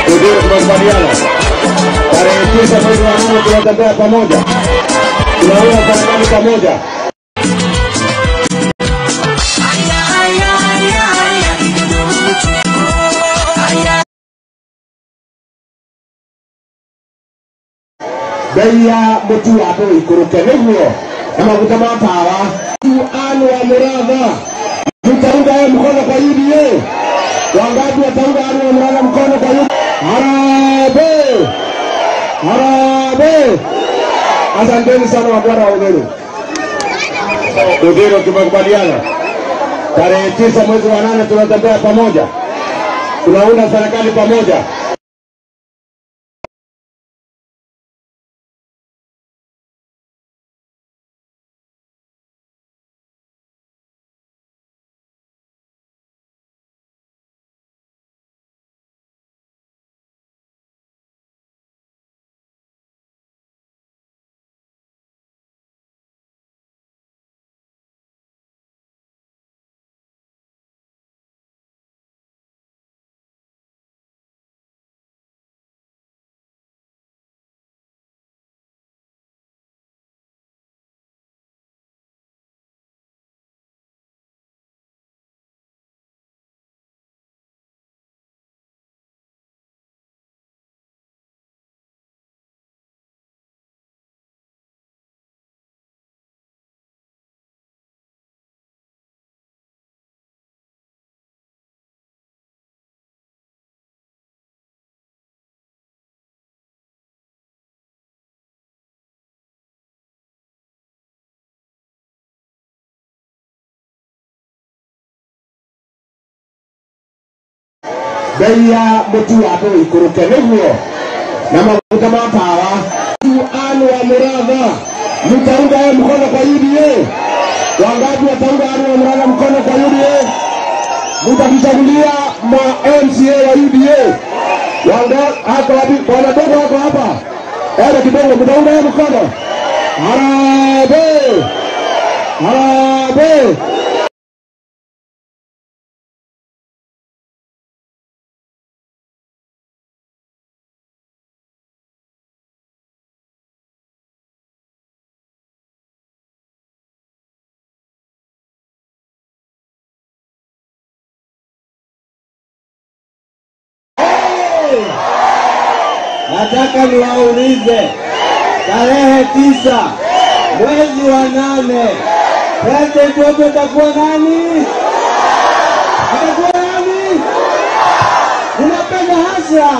Ndio tumekubaliana. Tarehe tisa mwezi wa nne tunatembea pamoja, tunaunda serikali pamoja. bei ya mũtu wa andũ ikũrũke nĩguo na maguta ma tawa anu wa mũratha tutaunga yeye mkono kwa UDA wangapi wataunga anu wa mũratha mkono kwa UDA harambee harambee asanteni sana wabwana wa Udhuru Udhuru tumekubaliana tarehe tisa mwezi wa nane tunatembea pamoja tunaunda serikali pamoja bei ya mũtu wa andũ ikũrũke nĩguo na maguta ma tawa anu wa mũratha mtaunga yeye mkono kwa UDA wangapi wataunga anu wa mũratha mkono kwa UDA mtakichagulia ma MCA wa UDA wanga hako wapi bwana dogo wako hapa ele kidogo mtaunga yeye mkono harambee harambee Nataka niwaulize tarehe tisa mwezi wa nane president wetu atakuwa nani? Atakuwa nani? Unapenda hasha?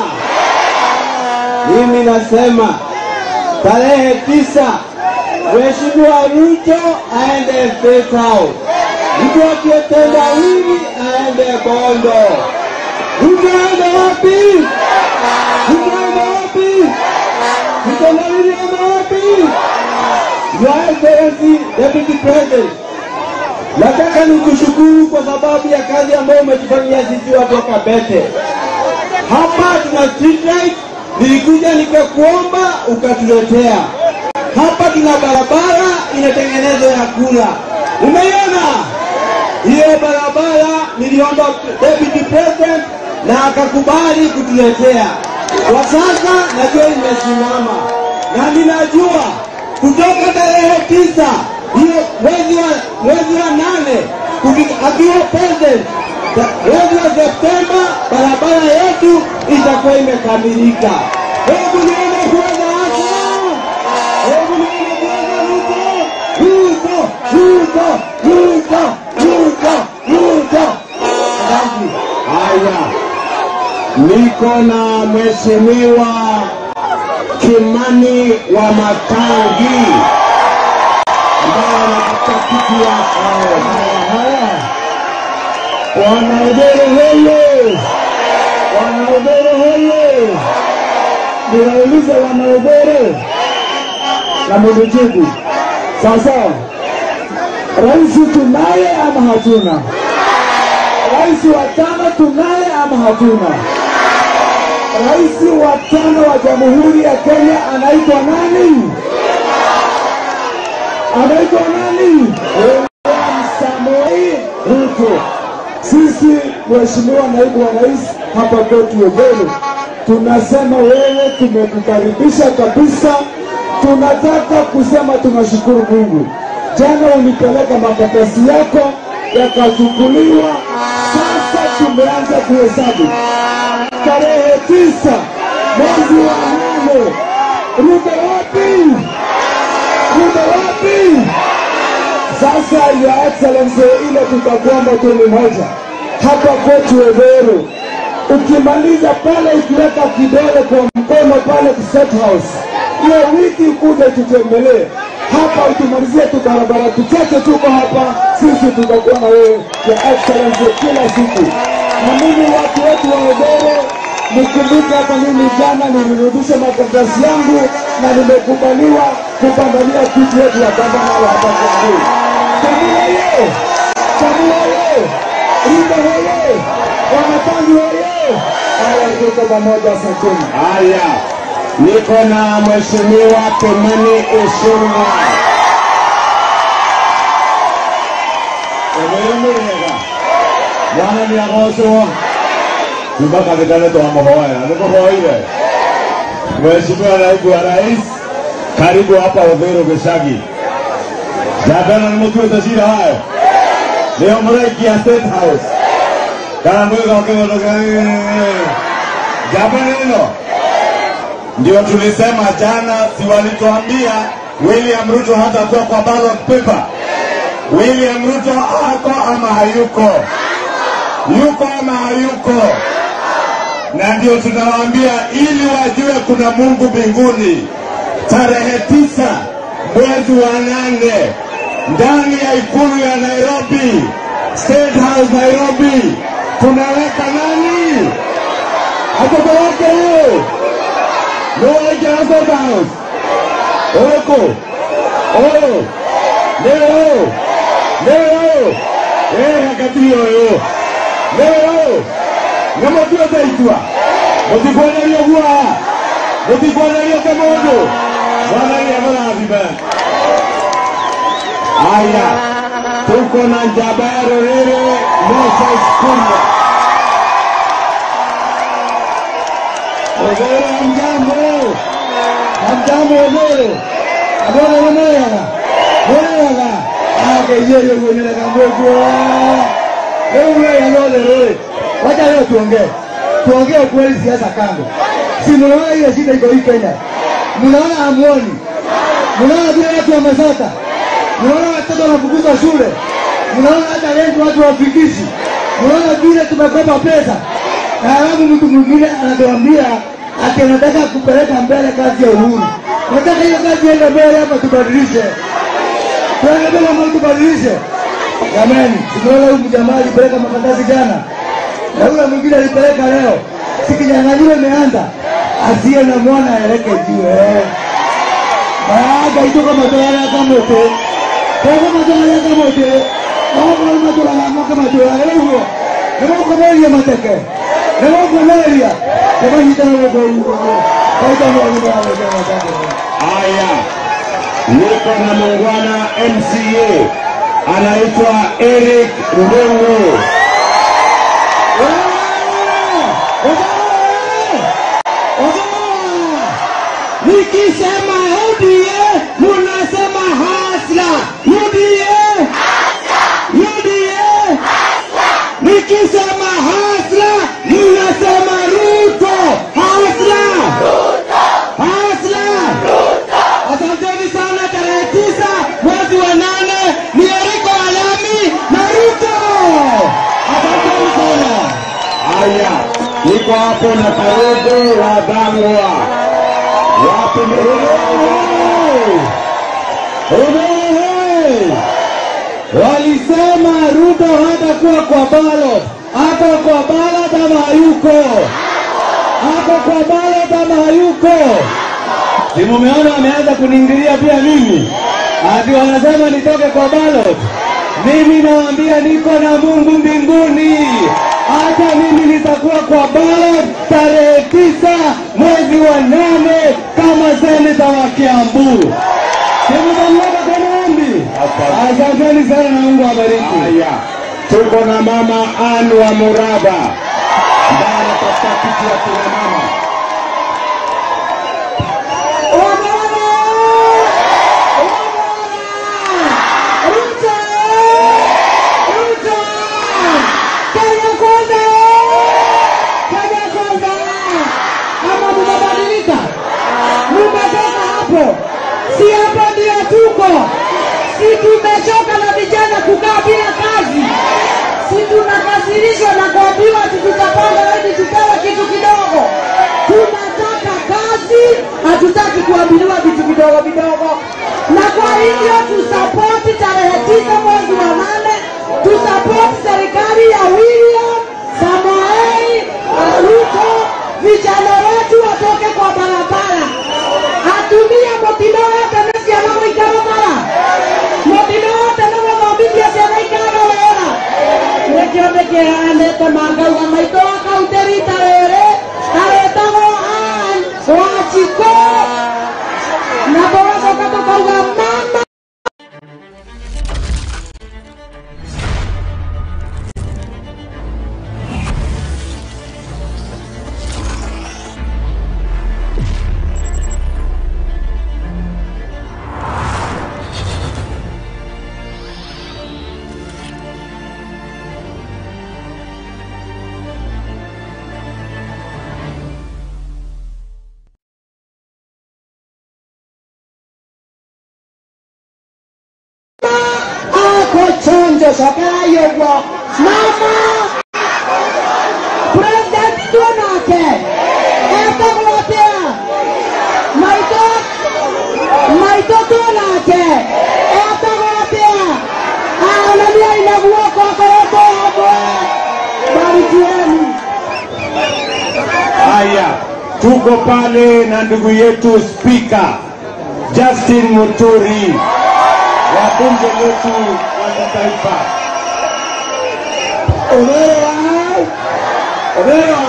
Mimi nasema tarehe tisa Mheshimiwa Ruto aende State House, mtu akitenda hivi aende Bondo. Ruto aende wapi? Tunaenda wapi? Tutandarudi ama wapi? Your Excellency Deputy President, nataka nikushukuru kwa sababu ya kazi ambayo umetufanyia sisi watu wa Kabete. Hapa tuna street light, nilikuja nikakuomba ukatuletea. Hapa tuna barabara inatengenezwa ya kula, umeiona hiyo barabara? Niliomba Deputy President na akakubali kutuletea. Kwa sasa najua imesimama na ninajua kutoka tarehe tisa hiyo mwezi wa mwezi wa nane kuki- akiwa president ta- mwezi wa Septemba barabara yetu itakuwa imekamilika. Hebu nione kuweza hasa, hebu nione kuweza Ruto, Ruto, Ruto, Ruto, Ruto, Ruto. Asante. Haya, niko na mheshimiwa Kimani wa Matangi ambaye anataka kiti ya haya haya. Wanaubere hoye, wanaubere hoye, ninauliza wanaubere na mnijibu sasa. Rais tunaye ama hatuna? Rais wa tano tunaye ama hatuna? Rais wa tano wa Jamhuri ya Kenya anaitwa nani? Anaitwa nani? William Samoei Ruto. Sisi Mheshimiwa Naibu wa Rais hapa kwetu Ubele tunasema wewe, tumekukaribisha kabisa. Tunataka kusema tunashukuru Mungu. Jana ulipeleka makaratasi yako yakachukuliwa, sasa tumeanza kuhesabu tarehe tisa mwezi wa nane. Ruto wapi? Ruto wapi? Sasa ya excellency, ile tutakuomba tu ni moja hapa kwetu Weveru, ukimaliza pale, ukiweka kidole kwa mkono pale State House, hiyo wiki ukuje tutembelee hapa, utumalizie tu barabara tuchache tuko hapa, sisi tutakuwa na wewe ya excellency kila siku. Na mimi watu wetu wa Weveru, nikumbuke hapa, mimi jana nilirudisha makaratasi yangu na nimekubaliwa kupambania kiti yetu ya gavana wa hapa Kiambu. Samia ye! Samia ye! Ruto hoye! Wanatangi hoye! Haya, tuko pamoja, asanteni. Haya, niko na mheshimiwa Kimani Ichung'wa. Emeremerega mwana ni agocwo kuma kanithane twamuhoera nikuhoire Mheshimiwa naibu wa rais, karibu hapa Uthiru Gicagi. Jandana nimutuite cira hayo nio muraikia State House kana mwigoke mundu jambo neno ndio tulisema jana, si walituambia William Ruto hatakuwa kwa ballot paper. William Ruto ako ama hayuko? Yuko ama hayuko? Na ndio tunawaambia ili wajue kuna Mungu mbinguni, tarehe tisa mwezi wa nane ndani ya ikulu ya Nairobi, State House Nairobi, tunaweka nani? Watoto wake huyo Nowaikira State House oko oyo leo leo eh hakati oyo leo namotuote itwa mutikwonerio gua mutikwonerio ke mundu mwathani amurathime aya tuko na njamba ya ruriri Moses Kuria Ogoro hamjambo, hamjambo Ogoro, abona nemoyaga, moyaga, ageyeyo kuonyeleka mbwekwo. Leo wewe lole lole, wacha leo tuongee, tuongee ukweli, siasa kando. Si mnaona ile shida iko hii Kenya, mnaona hamuoni, mnaona vile watu wamesota, mnaona watoto wanafukuzwa shule, mnaona hata renti watu wafikishi, mnaona vile tumekopa pesa na halafu mtu mwingine anatuambia ati anataka kupeleka mbele kazi ya uhuru. Nataka hiyo kazi iende mbele hapa, tubadilishe, tuende mbele ama tubadilishe. Jamani, tumeona huyu jamaa alipeleka makaratasi jana na yule mwingine alipeleka leo, si kinyang'anyiro imeanza, asiye na mwana aeleke juu eh. Maaga itoka matwara kamote kama matwara kamote kama matwara kama matwara leo nimokomeria mateke nimokomeria Haya, niko na muungwana MCA anaitwa Eric Ndungu. Nikisema UDA munasema hasla. UDA UDA. Nikisema hasla munasema Ruto. Hasla hasla. Asanteni sana. Tarehe tisa mwezi wa nane ni Eriko Alami na Ruto. Asanteni sana. Haya, niko hapo na Karugu wa Dhangwa. Wapi Walisema Ruto hatakuwa kwa ballot, hata kwa ballot ama hayuko, hata kwa ballot ama hayuko. Si mumeona wameanza kuniingilia pia mimi, ati wanasema nitoke kwa ballot. Mimi nawaambia niko na Mungu mbinguni, hata mimi nitakuwa kwa ballot tarehe tisa mwezi wa nane kama seneta wa Kiambu. Simutaniweka kwa maombi. Asanteni sana na Mungu awabariki. Haya, tuko na mama Anne wa Muraba ambaye anatafuta kiti ya kina mama. hapo? Si hapo ndio tuko? Si tumechoka na vijana kukaa bila kazi? Si tunakasirishwa na kuambiwa ati tutapanda hadi tupewe kitu kidogo? Tunataka kazi, hatutaki kuambiliwa vitu vidogo vidogo. Na kwa hivyo tusapoti tarehe tisa mwezi wa nane, tusapoti serikali ya William Samoei Ruto, vijana wetu watoke kwa barabara, atumie motino yote nesiana gwĩikara bara motino yote nĩgũthomithia ciana ikara wĩra nĩkĩo ndĩkĩheanĩte mangauga maitũ wa kaunti rita rĩrĩ arĩtagwo Ann Wachiko na tũgacoka tũkauga mama ako chonjo cokai ũguo mama presidenti tuonake etagwo atĩa maitũ maitũ tuonake etagwo atĩa aonaniai na guoko akorwo tũ hamwe barutieni Haya, tuko pale na ndugu yetu spika Justin Muturi wa bunge letu la kitaifa. Omero Omero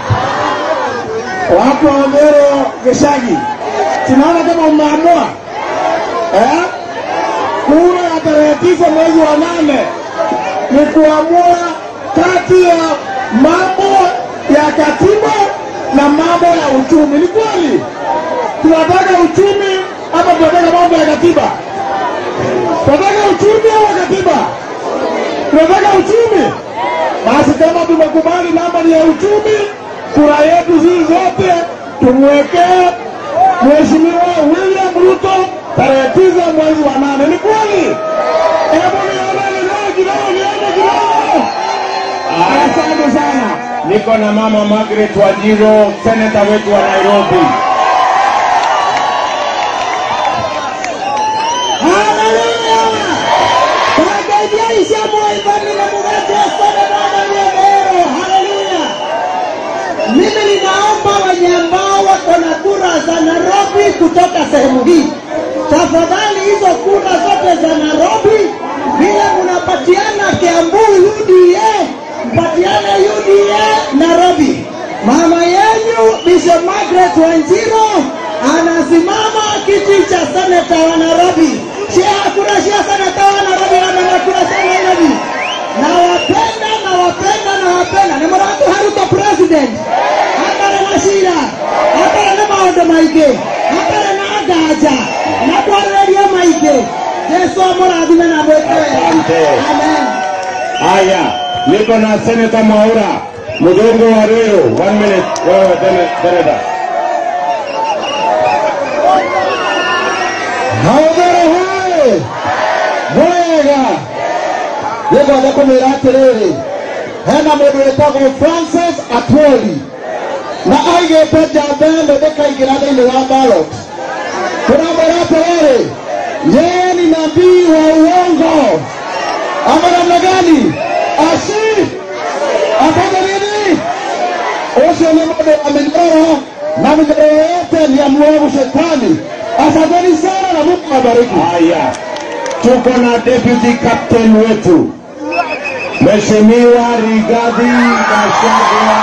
watu wa Omero Geshagi, tunaona kama umeamua eh? Kura ya tarehe tisa mwezi wa nane ni kuamua kati ya mambo ya katiba na mambo ya uchumi. Ni kweli tunataka uchumi ama tunataka mambo ya katiba? Tunataka uchumi au katiba? tunataka uchumi. Basi kama tumekubali namba ni ya uchumi, kura yetu sisi zote tumwekee Mheshimiwa William Ruto tarehe tisa mwezi wa nane. Ni kweli? Hebu nione nione kidogo, nione kidogo. Asante sana. Niko na mama Margaret Wajiro, seneta wetu wa Nairobi. Haleluya! Wagaidia isiamu waivani na mugate sana Bwana Nyamero. Haleluya! Mimi ninaomba wenye ambao wako na kura za Nairobi kutoka sehemu hii, tafadhali hizo kura zote za Nairobi vile mnapatiana Kiambu UDA, mpatiane UDA Nairobi. Mama yenyu Bishop Margaret Wanjiro anasimama kiti cha seneta wa Nairobi. Shia kura shia seneta wa Nairobi na kura shia Nairobi. Nawapenda, nawapenda, nawapenda. Nĩ mũratũhe Ruto president hatarĩ na cira hatarĩ na maũndũ maingĩ hatarĩ na nganja na kwarĩrĩria maingĩ Jesu amũrathime na mwĩke wega. Asante. Amen. Haya, niko na seneta Mwaura Mudongo wa Ruiru. One minute, wewe sene- seneta. Haũgero hoĩ mwega nĩngwenda kũmwĩra atĩrĩrĩ hena mũndũ wĩtagwo Francis Atwoli na aigĩte njamba ĩno ndĩkaingĩra thĩinĩ wa ballot tũramwĩra atĩrĩrĩ yeye ni nabii wa uongo ama namna gani ashi afanye nini ucio nĩ mũndũ wa mĩnyoro na mĩnyoro yote ni ya mwovu shetani asanteni sana na mungu awabariki Haya, tuko na deputy captain wetu Mheshimiwa Rigathi Gachagua.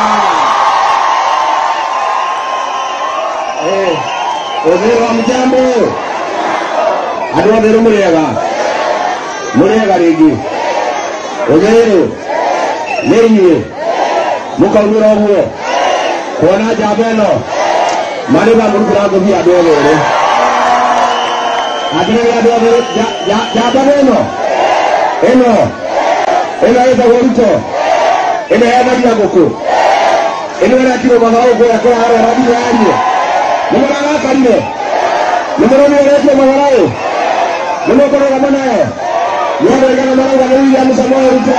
Eh, Ũthĩro wa mjambo andũ otherũ mũrĩega mũrĩega rĩngĩ ũthĩrũ nĩ inyuĩ mũkaumĩra ũguo kuona njamba ĩno marĩba mũrutĩra ngũthi andũ othe erĩ atirĩrĩ andũ othe ja- ja- njamba ĩno ĩno ĩno ĩtagwo ruto ĩno yenagia ngũkũ ĩno ĩrekirwo mathaũ kũrĩa kũrarĩa radiũ yarie nĩ mũragakarire nimuroni oretio magarau nimukoroga nayo niandaigana marauga nĩ William Samoei Ruto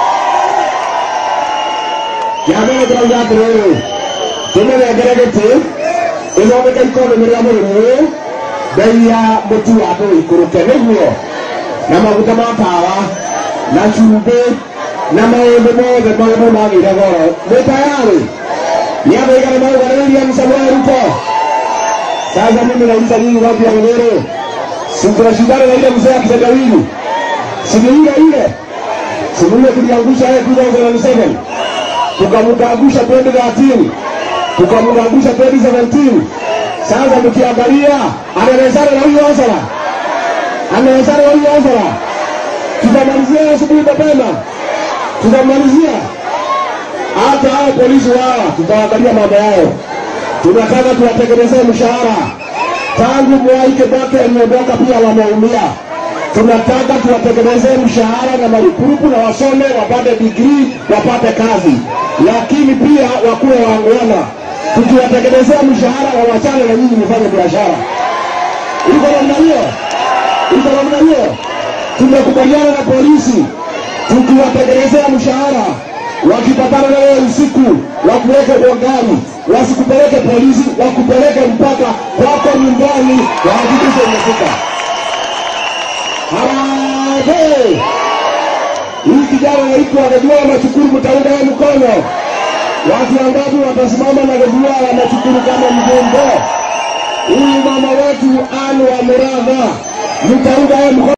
kĩambere tũrauga atĩrĩrĩ tũmĩnengere gĩtĩ ĩthondeke ikonomĩ rĩa mũrĩmi ũyũ mbei ya mũtu wa andũ ikũrũke nĩguo na maguta ma tawa na cumbĩ na maũndũ mothe maũndũ magĩire goro nĩ tayari niandaigana marauga nĩ William Samoei Ruto sasa mimi nauliza nyinyi watu ya Ngororo, si tunashindana na ile mzee akitendawili, si ni ile ile, si mimi tuliangusha yeye 2007 tukamkaangusha 2013 tukamkaangusha 2017. Sasa mkiangalia anaelezana na huyo Ozara, anaelezana na huyo Ozara, tutamalizia asubuhi mapema, tutamalizia hata hao polisi wao, tutaangalia mambo yao tunataka tuwatengenezee mshahara. Tangu Mwai Kibaki ameondoka, pia wameumia. Tunataka tuwatengenezee mshahara na marupurupu na wasome, wapate digrii, wapate kazi, lakini pia wakuwe wangwana. Tukiwatengenezea mshahara, wawachane na nyinyi mfanye biashara. Iko namna hiyo, iko namna hiyo. Tumekubaliana na polisi, tukiwatengenezea mshahara wakipatana na wewe usiku wakuweke kwa gari, wasikupeleke polisi, wakupeleke mpaka kwako nyumbani, wahakikishe umefika. Harambee! Hii kijana naitwa Gajua Machukuru, mtaunga yeye mkono. Watu wangapi watasimama na Gajua ya Machukuru kama mjumbe? Huyu mama wetu Anne wa Muradha, mtaunga yeye mkono.